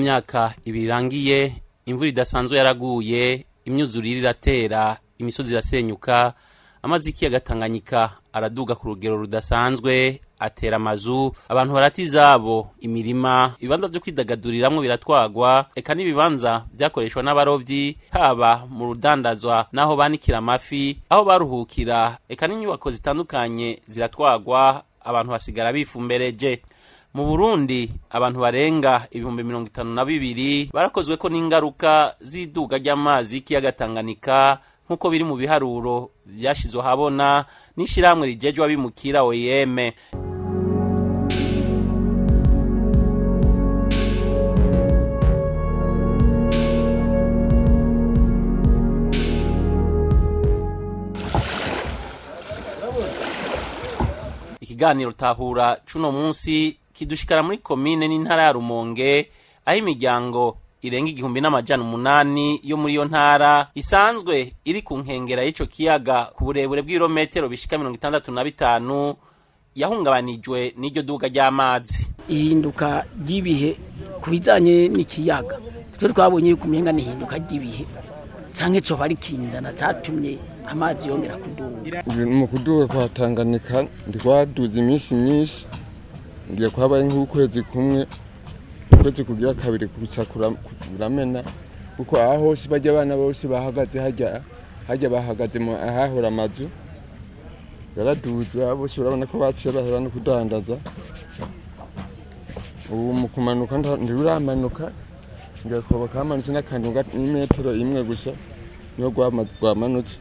myaka ibiri irangiye imvura idasanzwe yaraguye imyuzurire iratera imisozi irasenyuka amazi y'ikiyaga tanganyika araduga ku rugero rudasanzwe atera amazu abantu barata izabo imirima ibibanza vyo kwidagaduriramwo biratwagwa eka n'ibibanza vyakoreshwa n'abarovyi haba mu rudandazwa n'aho banikira amafi aho baruhukira eka n'inyubako zitandukanye ziratwagwa abantu basigara bifumbereje mu burundi abantu barenga ibihumbi mirongo itanu na bibiri barakozweko n'ingaruka z'iduga ry'amazi y'ikiyaga tanganyika nk'uko biri mu biharuro vyashizwe habona n'ishirahamwe rijejwe abimukira oyeme ikiganiro tahura cuno munsi kidushikara muri komine n'intara ya rumonge aho imiryango irenga igihumbi n'amajana umunani yo muri iyo ntara isanzwe iri ku nkengera y'ico kiyaga ku burebure bw'ibirometero bishika mirongo itandatu na bitanu yahungabanijwe n'iryo duga ry'amazi ihinduka ry'ibihe ku bijanye n'ikiyaga twe twabonye yuko umenga n'ihinduka ry'ibihe canke coba ari kinzana catumye amazi yongera kuduga mu kuduga kwa Tanganyika ndikwaduza iminsi myinshi ngiye kwabaye nk'ukwezi kumwe ukwezi kugira kabiri kuca kuramena kuko aha hose bajya abana bose bahagaze hajya hajya bahagaze mu ahahora amazu yaraduze bose urabona ko baciye bahera no kudandaza ubu mu kumanuka ntiruramanuka ngiye kuba kamanutse n'akantu n'imetero imwe gusa niyo rwamanutse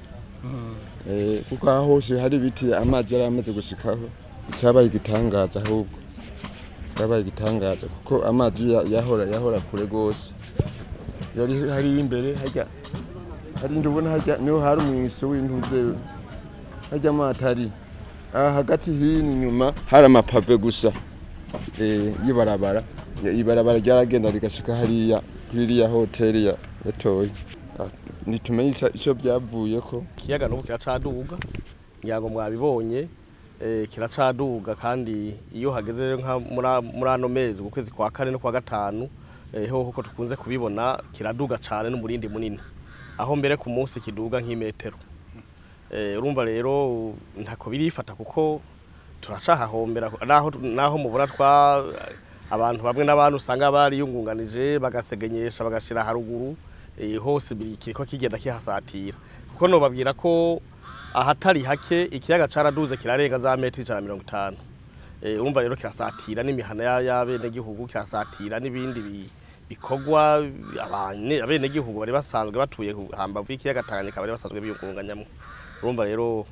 kuko aha hose hari ibiti amazi yari amaze gushikaho icyabaye igitangaza ahubwo cyabaye igitangaza kuko amazi yahora yahora kure rwose yari hari imbere hajya hari ndubona hajya niho hari umwiso w'intuze hajya amatari aha hagati hino inyuma hari amapave gusa y'ibarabara ibarabara ryaragenda rigashika hariya kuri iriya hoteli ya toyi nitumenye icyo byavuye ko ikiyaga n'ubu kiracaduga ngira ngo mwabibonye kiracaduga kandi iyo hageze muri ano mezi mu kwezi kwa kane no kwa gatanu hoho ko tukunze kubibona kiraduga cyane n'umurindi munini aho mbere ku munsi kiduga nk'imetero urumva rero ntako birifata kuko turacahahombera naho mubona twa abantu bamwe n'abantu usanga bariyungunganije bagasegenyesha bagashyira haruguru hose kiriko kigenda kihasatira kuko nobabwira ko ahatari hake ikiyaga caraduze kirarenga za metero ijana mirongo itanu urumva rero kirasatira n'imihana y'abenegihugu kirasatira n'ibindi bikorwa abenegihugu bari basanzwe batuye hambavu y'ikiyaga tanganyika bari basanzwe biyungunganyamwo urumva rero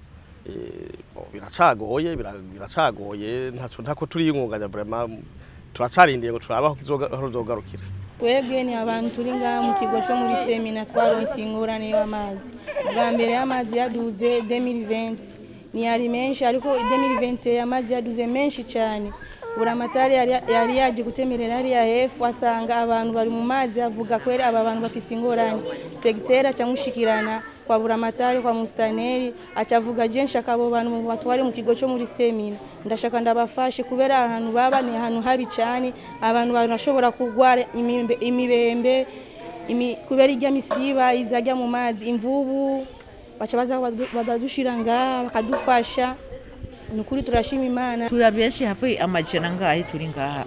biracagoye biracagoye ntako turiyungunganya vraiment turacarindiye ngo turabe aho kizogarukira twebwe ni abantu turi ngaha mu kigo cyo muri semina twaronse ingorane y'amazi bwa mbere y'amazi yaduze 2020 ni yari menshi ariko 2020 amazi yaduze menshi cyane buramatari yari yaje gutemerera hariya hefu asanga abantu bari mu mazi avuga kweri aba bantu bafise ingorane segiteri acamushikirana kwa buramatari kwa mustaneri acavuga je nshaka abo bantu batware mu kigo cyo muri semina ndashaka ndabafashe kubera ahantu baba ni ahantu habi cyane abantu barashobora kugwara imibembe kubera irya misiba izajya mu mazi imvubu baca baza badadushira ngaha bakadufasha nukuri turashima imana turi benshi hafi amajana ngahe turi ngaha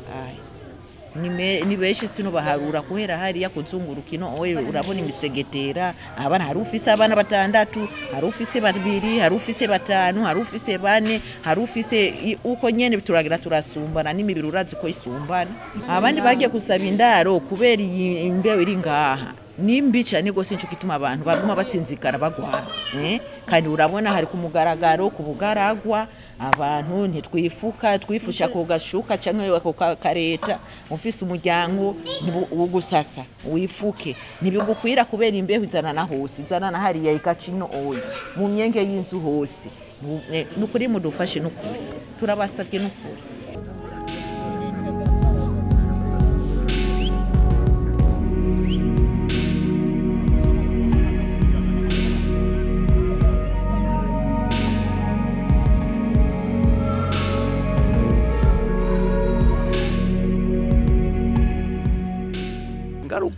ni benshi sino baharura kuhera hariya kuzunguruka ino oye urabona imisegetera abana hari ufise abana batandatu hari ufise babiri hari ufise batanu hari ufise bane hari ufise uko nyene turagira turasumbana n'imibiri urazi ko isumbana abandi bagiye kusaba indaro kubera iyi imbeho iri ngaha nimbi cyane gose nico gituma abantu baguma basinzikara bagwara eh? kandi urabona hari ku mugaragaro ku bugaragwa abantu ntitwifuka twifusha ku gashuka cyangwa ku kareta ufise umuryango ugusasa wifuke ntibigukwira kubera imbeho izana na hose izana na hariya ikacino oyi mu myenge y'inzu hose nukuri mudufashe nukuri turabasabye nukuri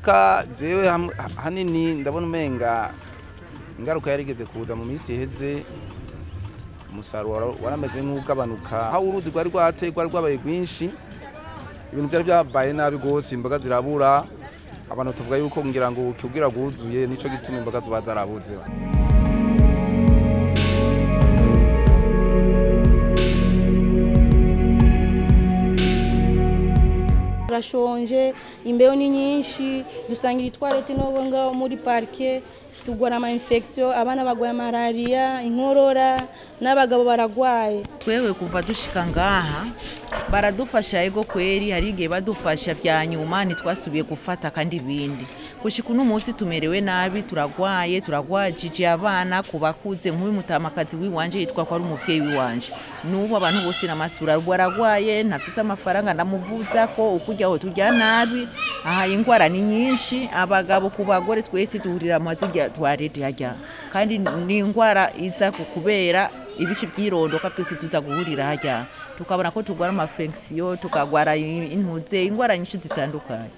ingaruka jewe ham- ha- hanini ndabona umenga ingaruka yarigeze kuza mu minsi iheze umusaruro wara- warameze nk'ugabanuka aho uruzi rwari rwateye rwari rwabaye rwinshi ibintu byari byabaye nabi rwose imboga zirabura abantu tuvuga yuko ngira ngo ukibwira rwuzuye nico gituma imboga ziba zarabuze turashonje imbeho ni nyinshi dusangira itwarete n'ubu ngaho muri parike tugwara ama infection abana bagwaye malariya inkorora n'abagabo baragwaye twewe kuva dushika ngaha baradufasha ego kweri hari igihe badufasha vya nyuma ntitwasubiye gufata kandi ibindi gushika uno munsi tumerewe nabi turagwaye turagwajije abana ku bakuze nk'uyu mutamakazi w'iwanje yitwa ko ari umuvyeyi w'iwanje n'ubu abantu bose namasura baragwaye ntafise amafaranga ndamuvuza ko ukurya aho turya nabi aha ingwara ni nyinshi abagabo ku bagore twese duhurira mu zirya twarete harya kandi ni ingwara iza ku kubera ibice by'irondoka twese tuza guhurira harya tukabona ko turwara amafekisiyo tukagwara intuze ingwara nyinshi zitandukanye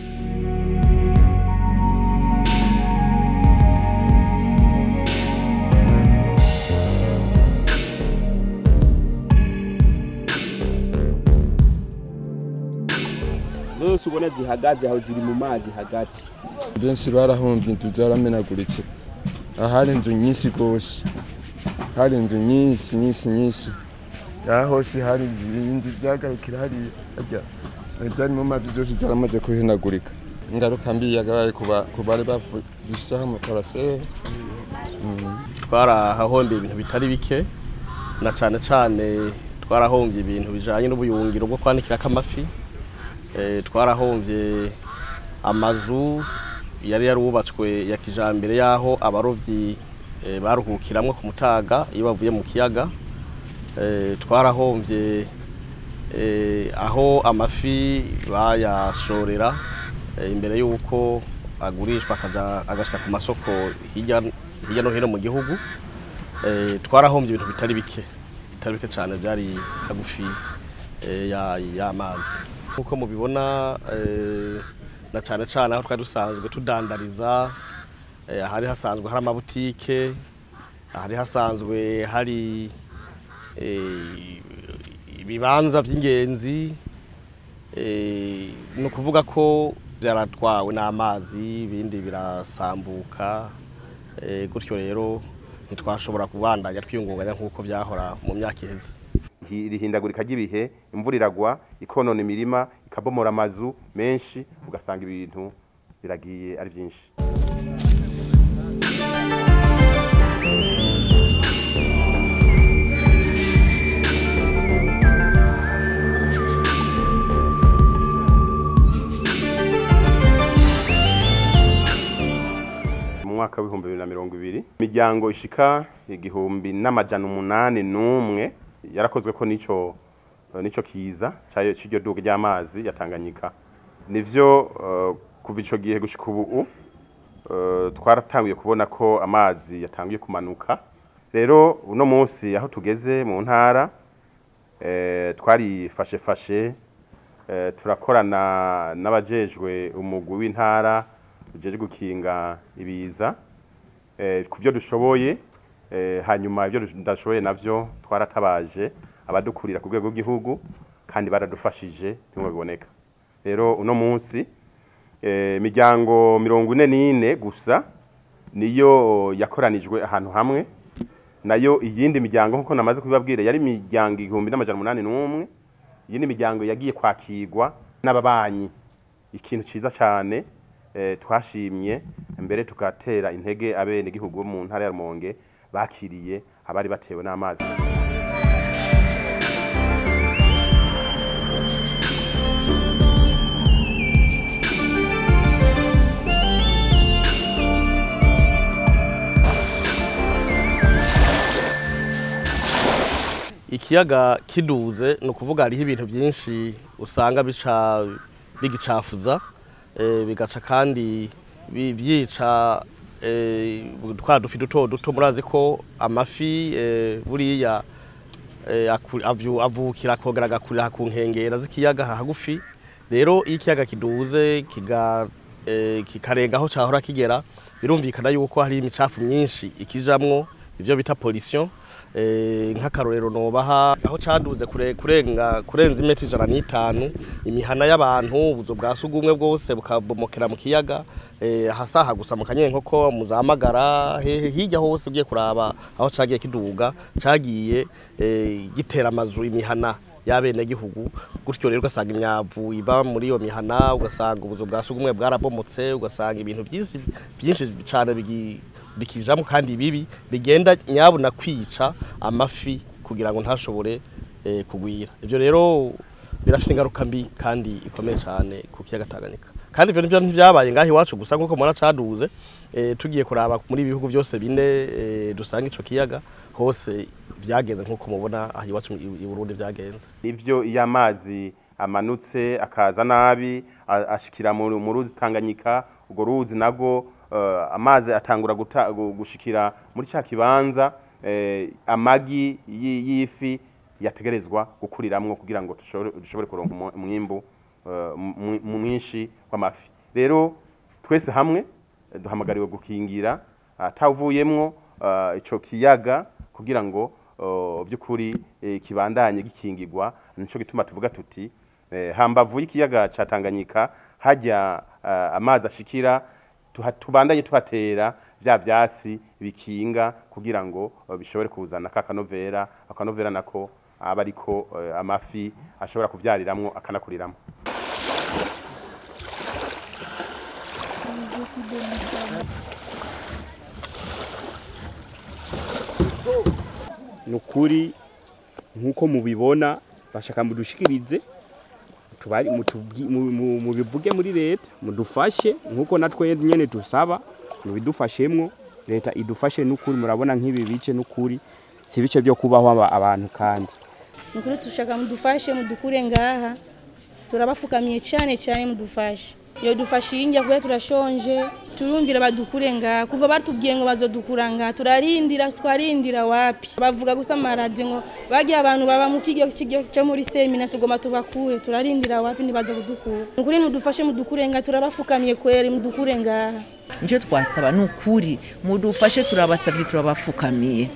zose ubona zihagaze aho ziri mu mazi hagati benshi barahomvye inzu zaramenaguritse ahari inzu nyinshi rwose hari inzu nyinshi nyinshi nyinshi aha hose hari inzu zagarukira hariya harya zari mu mazi zose zaramaze kuhenagurika ingaruka mbi yagabaye ku bari bafishaho amaparasere twarahahombye ibintu bitari bike na cyane cyane twarahombye ibintu bijanye n'ubuyungiro bwo kwanikirako amafi Eh, twarahombye amazu yari yarubatswe ya kijambere y'aho abarovyi eh, baruhukiramwo ku mutaga iyo bavuye mu kiyaga Eh, twarahombye eh, aho amafi bayashorera eh, imbere y'uko agurishwa akaja agashika ku masoko hirya hirya no hino mu gihugu Eh, twarahombye ibintu bitari bike bitari bike cyane byari hagufi eh, ya- y'amazi nk'uko mubibona eh, na cyane cyane aho twari dusanzwe tudandariza eh, ahari hasanzwe hari amabutike ahari hasanzwe hari eh, ibibanza by'ingenzi eh, ni ukuvuga ko byaratwawe n'amazi ibindi birasambuka eh, gutyo rero ntitwashobora kubandanya twiyungunganya nk'uko byahora mu myaka iheze Hi- irihindagurika ry'ibihe imvura iragwa ikonona imirima ikabomora amazu menshi ugasanga ibintu biragiye ari byinshi mu mwaka w'ibihumbi bibiri na mirongo ibiri imiryango ishika igihumbi n'amajana umunani n'umwe yarakozwe ko nico nico kiza cyayo cy'iryo duka ry'amazi ya Tanganyika nivyo eh, kuva ico gihe gushika ubu eh, twaratanguye kubona ko amazi yatanguye kumanuka rero uno munsi aho tugeze mu ntara eh, twarifashe fashe eh, turakorana n'abajejwe umugwi w'intara ujeje gukinga ibiza eh, ku byo dushoboye eh, hanyuma ibyo tudashoboye navyo twaratabaje abadukurira ku rwego rw'igihugu kandi baradufashije bimwe biboneka rero uno munsi eh, imiryango mirongo ine n'ine gusa niyo yakoranijwe ahantu hamwe nayo iyindi miryango nk'uko namaze kubibabwira yari imiryango igihumbi n'amajana umunani n'umwe iyindi miryango yagiye kwakirwa n'ababanyi ikintu ciza cyane eh, twashimye mbere tugatera intege abenegihugu bo mu ntara ya Rumonge bakiriye abari batewe n'amazi ikiyaga kiduze ni ukuvuga hariho ibintu byinshi usanga bica bigicafuza eh, bigaca kandi bi- byica eh, twa dufi duto duto murazi ko amafi eh, buriya eh, aku- avyu- avukira akongera agakurira ku nkengera z'ikiyaga hagufi rero iyo ikiyaga kiduze kiga eh, kikarenga aho cahora kigera birumvikana yuko hari imicafu myinshi ikijamwo ivyo bita pollution eh, nk'akarorero nobaha aho caduze kure, kurenga kurenza imetero ijana n'itanu imihana y'abantu ubuzu bwa sugumwe bwose bukabomokera mu kiyaga eh, hasaha gusa mu kanyenkoko muzamagara hehe hirya hose ugiye kuraba aho cagiye kiduga cagiye eh, gitera amazu imihana y'abenegihugu gutyo rero ugasanga imyavu iba muri iyo mihana ugasanga ubuzu bwa sugumwe bwarabomotse ugasanga ibintu byinshi byinshi cyane bigi- bikijamo kandi bibi bigenda nyabuna kwica amafi kugira ngo ntashobore eh, kugwira ibyo rero birafite ingaruka mbi kandi ikomeye cyane ku kiyaga Tanganyika kandi ibyo nivyo ntivyabaye ngaho iwacu gusa nk'uko mubona caduze eh, tugiye kuraba muri ibi bihugu byose bine eh, dusanga ico kiyaga hose vyagenze nk'uko mubona aha iwacu i i Burundi vyagenze ivyo iyo amazi amanutse akaza nabi a- ashikira mu mu ruzi Tanganyika urwo ruzi nago eh, amazi atangura guta- gu- gushikira muri cya kibanza eh, amagi y- y'ifi yategerezwa gukuriramwo kugira ngo dushobore dushobore kuronka umu- umwimbu eh, mu- mu- mwinshi w'amafi rero twese hamwe eh, duhamagariwe gukingira atavuyemwo eh, ico kiyaga kugira ngo eh, by'ukuri eh, kibandanye gikingirwa nico gituma tuvuga tuti eh, hambavu y'ikiyaga ca Tanganyika hajya eh, amazi ashikira tuha- tubandanye tuhatera vya vyatsi bikinga kugira ngo eh, bishobore kuzana ka kanovera akanovera nako aba ariko eh, amafi ashobora kuvyariramwo akanakuriramwo ni ukuri nk'uko mubibona bashaka mudushikirize tubari mutubwi- mu- mu- mubivuge muri leta mudufashe nk'uko natwe nyene dusaba mubidufashemwo leta idufashe n'ukuri murabona nk'ibi bice n'ukuri si bice byo kubaho aba- abantu kandi nukuri tushaka mudufashe mudukure ngaha turabafukamiye cyane cyane mudufashe iyo dufashe injya kuba turashonje turumvira badukure ngaha kuva batubwiye ngo bazodukura ngaha turarindira twarindira wapi bavuga gusa amaradiyo ngo bagiye abantu baba mu kigo kigo cyo muri semina tugomba tubakure turarindira wapi ntibaza kudukura nukuri mudufashe mudukure ngaha turabafukamiye kweri mudukure ngaha nicyo twasaba ni ukuri mudufashe turabasabye turabafukamiye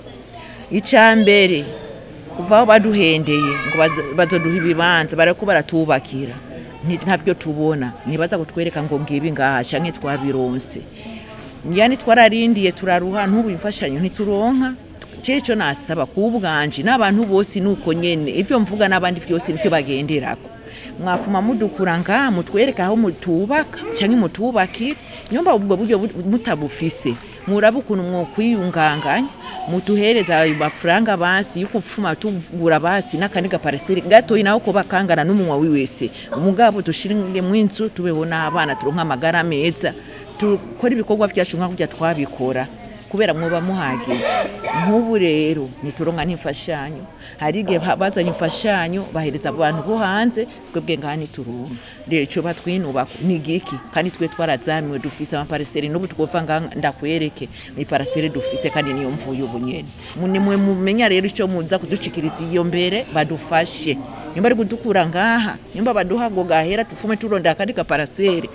icya mbere kuva aho baduhendeye ngo baza- bazoduha ibibanza barako baratubakira Nti- ntabyo tubona ntibaza kutwereka ngo ngibi ngaha canke twabironse yani twararindiye turaruha ntubu imfashanyo ntituronka jewe ico nasaba kubwanje n'abantu bose nuko nyene ivyo mvuga n'abandi vyose nivyo bagenderako mwafuma mudukura ngaha mutwereka aho mutubaka canke mutubakira nyomba ubwo buryo bu- mutabufise murabe ukuntu mwokwiyunganganya mutuhereza ayo mafaranga basi yukufuma tugura basi n'akandi gapariseri gatoyi naho ko bakangana n'umunwa wiwese umugabo dushiringemo inzu tubeho n'abana turonka amagara meza dukora ibikorwa vyacu nka kurya twabikora kubera mwoba muhagije nk'ubu rero ntituronka n'imfashanyo hari igihe ba- bazanye imfashanyo bahereza abantu bo hanze twebwe ngaha ntituronka rero ico batwinubako ni giki kandi twe twarazamiwe dufise amapariseri n'ubu twova ngaha ndakwereke iparaseri dufise kandi niyo mvuye ubu nyene Mu- nimwe mumenya rero ico muza kuducikiriza iyo mbere badufashe nimba ari kudukura ngaha nimba baduha ngo gahera tufume turondera akandi gaparaseri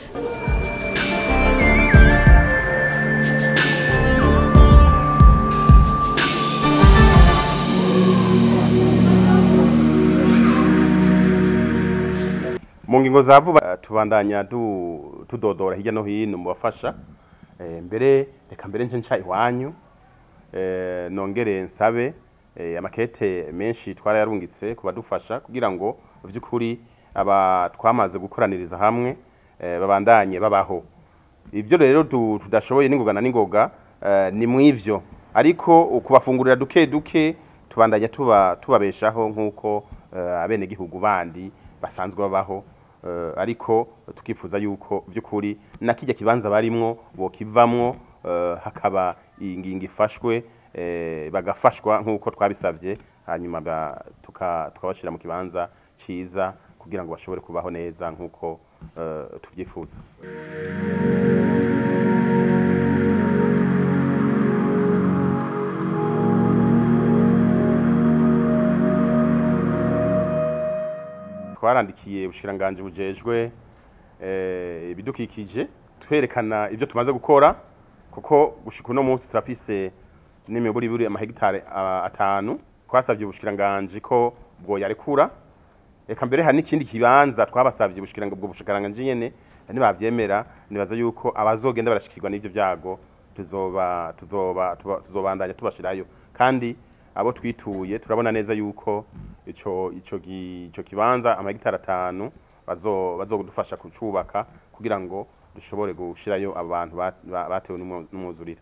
mu ngingo za vuba eh, tubandanya du- tudodora hirya no hino mu bafasha Eh, mbere reka mbere nce nca iwanyu eh, nongere nsabe eh, amakete menshi twarayarungitse ku badufasha kugira ngo mu by'ukuri aba twamaze gukoraniriza hamwe eh, babandanye babaho ibyo rero tu- tudashoboye n'ingoga na n'ingoga eh, ni mw'ivyo ariko ukubafungurira duke duke tubandanya tuba tubabeshaho nk'uko eh, abenegihugu bandi basanzwe babaho eh, ariko tukifuza yuko by'ukuri na kijya kibanza barimwo bokivamwo eh, hakaba ingingo ifashwe eh, bagafashwa nk'uko twabisavye hanyuma ba- tuka- tukabashira mu kibanza ciza kugira ngo bashobore kubaho neza nk'uko eh, tuvyifuza twarandikiye ubushikiranganje bujejwe eh, ibidukikije twerekana ibyo tumaze gukora kuko gushika uno munsi turafise n'imiburiburi amahegitare ah, atanu twasabye ubushikiranganji ko bwo yarekura eka mbere hari n'ikindi kibanza twabasabye ubushikiranga ubwo bushikiranganji nyene nibavyemera nibaza yuko abazogenda barashikirwa n'ivyo vyago tuzoba tuzoba tuba- tuzobandanya tubashirayo kandi abo twituye turabona neza yuko ico ico gi- ico kibanza amahegitare atanu bazo bazodufasha kucubaka kugira ngo dushobore gushirayo abantu ba- ba- batewe n'umwu- n'umwuzurire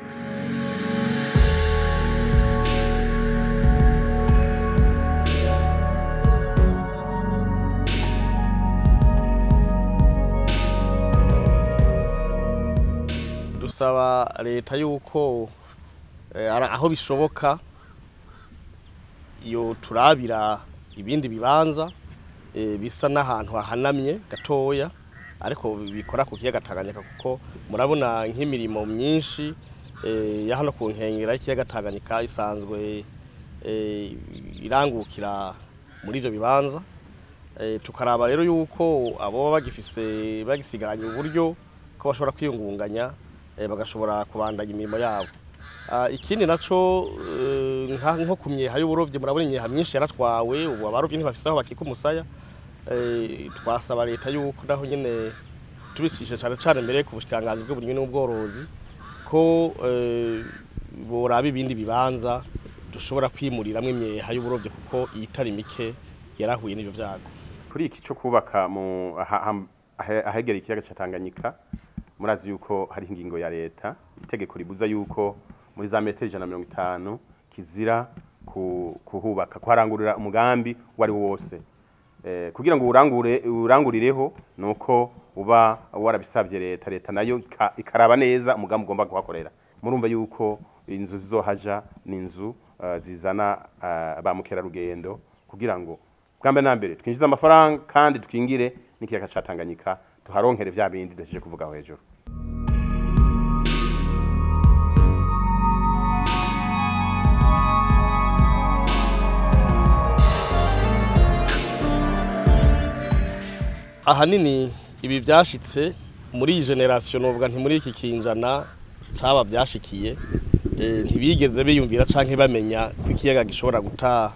dusaba leta yuko eh, ara- aho bishoboka iyo turabira ibindi bibanza eh, bisa n'ahantu hahanamye gatoya ariko bikora ku kiyaga Tanganyika kuko murabona nk'imirimo myinshi eh, ya hano ku nkengera y'ikiyaga Tanganyika isanzwe eh, irangukira muri ivyo bibanza Eh, tukaraba rero yuko abo baba bagifise bagisigaranye uburyo ko bashobora kwiyungunganya eh, bagashobora kubandanya imirimo yabo Ah, ikindi naco eh, nka- nko ku myeha y'uburovyi murabona imyeha myinshi yaratwawe ubu abarovyi ntibafise aho bakika umusaya Eh, twasaba leta yuko naho nyene tubicishe cane cane mbere ku bushikiranganji bw'uburimyi n'ubworozi ko eh, boraba ibindi bibanza dushobora kwimuriramwo imyeha y'uburovyi kuko iyitari mike yarahuye n'ivyo vyago kuri iki cyo kubaka mu aha- aha- ahe- ahegera ikiyaga cya Tanganyika murazi yuko hari ingingo ya leta itegeko ribuza yuko muri za metero ijana na mirongo itanu kizira ku- kuhubaka kuharangurira umugambi uwo ari wo wose Eh, kugira ngo urangure urangurireho nuko uba warabisabye leta leta nayo ika- ikaraba neza umugambi ugomba kuhakorera murumva yuko inzu zizohaja ni inzu eh, zizana eh, ba mukerarugendo kugira ngo bwa mbere na mbere twinjize amafaranga kandi twingire n'ikiyaga ca Tanganyika tuharonkere vya bindi duhejeje kuvuga aho hejuru ahanini ibi byashitse muri iyi generasiyo novuga nti muri iki kinjana cyaba byashikiye eh, ntibigeze biyumvira canke bamenya ko ikiyaga gishobora guta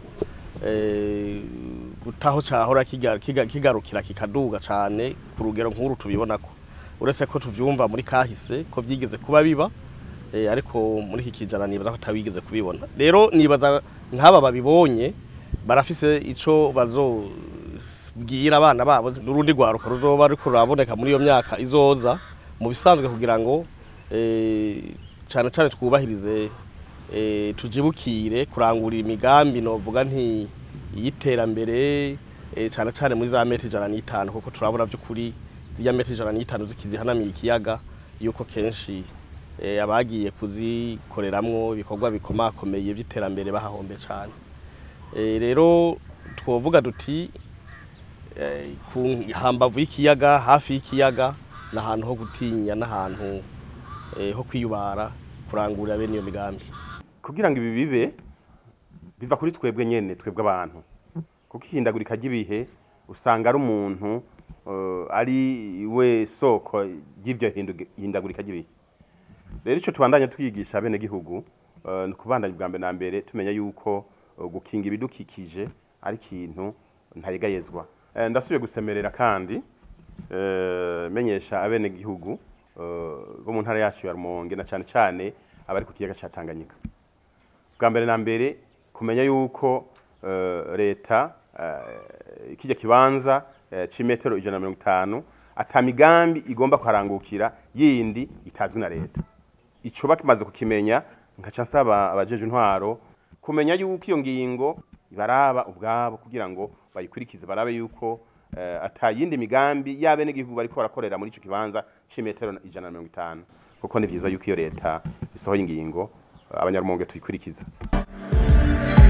eh, gutaho cyahora kiga- kiga- kigarukira kikaduga cane ku rugero nk'uru tubibonako uretse ko tuvyumva muri kahise ko vyigeze kuba biba eh, ariko muri iki kinjana nibaza ko atabigeze kubibona rero nibaza nk'aba babibonye barafise ico bazo bwira abana babo n'urundi rwaruka ruzoba ariko ruraboneka muri iyo myaka izoza mu bisanzwe kugira ngo eh, cane cane twubahirize eh, tujibukire kurangurira imigambi novuga nti y'iterambere eh, cane cane muri za metero ijana n'itanu kuko turabona vy'ukuri zirya metero ijana n'itanu zikizihanamiye ikiyaga yuko kenshi eh, abagiye kuzikoreramwo ibikorwa bikomakomeye vy'iterambere bahahombe cane Eh, rero twovuga duti eh, ku hambavu y'ikiyaga hafi y'ikiyaga ni ahantu ho gutinya n'ahantu eh, ho kwiyubara kurangurira bene iyo migambi kugira ngo ibi bibe biva kuri twebwe nyene twebwe abantu kuko ihindagurika ry'ibihe usanga ari umuntu eh, ari we soko ry'iryo hindu- hindagurika ry'ibihe rero ico tubandanya twigisha bene gihugu eh, ni kubandanya bwa mbere na mbere tumenya yuko eh, gukinga ibidukikije ari ikintu ntayegayezwa Eh, ndasubiye gusemerera kandi eh, menyesha abene gihugu eh, bo mu ntara yacu ya Rumonge na cane cane abari ku kiyaga ca Tanganyika bwa mbere na mbere kumenya yuko eh, leta eh, kijya kibanza eh, c'imetero ijana na mirongo itanu ata migambi igomba kuharangukira yindi itazwi na leta ico bakimaze kukimenya nkaca nsaba abajeje intwaro kumenya yuko iyo ngingo ibaraba ubwabo kugira ngo bayikurikize barabe yuko eh, ata yindi migambi y'abene gihugu bariko barakorera muri ico kibanza c'imetero ijana na mirongo itanu kuko ni vyiza yuko iyo leta isohoye ingingo abanyarumonge tuyikurikiza